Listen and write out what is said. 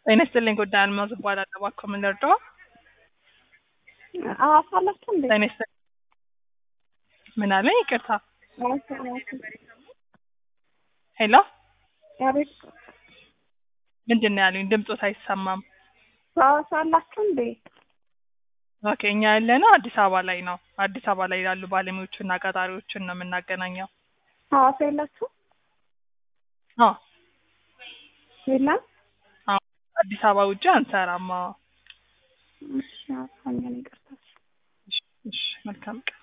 ጤና ይስጥልኝ ጉዳይ አልማዝ እባላለሁ። እባክዎ ምን ልርዳዎ? ሐዋሳ አላችሁ እንዴ? ጤና ይስጥልኝ ምን አለኝ? ይቅርታ ሐዋሳ ሐዋሳ ሄሎ አቤት ምንድን ነው ያሉኝ? ድምፆት አይሰማም። ሐዋሳ አላችሁ እንዴ? ኦኬ እኛ ያለነው አዲስ አበባ ላይ ነው። አዲስ አበባ ላይ ያሉ ባለሙያዎችና ቀጣሪዎችን ነው የምናገናኘው። ሐዋሳ የላችሁ? አዎ የለም? አዎ አዲስ አበባ ውጭ አንሰራም። አዎ እሺ ሐዋሳ እኛን ይቅርታ። እሺ እሺ መልካም ቀን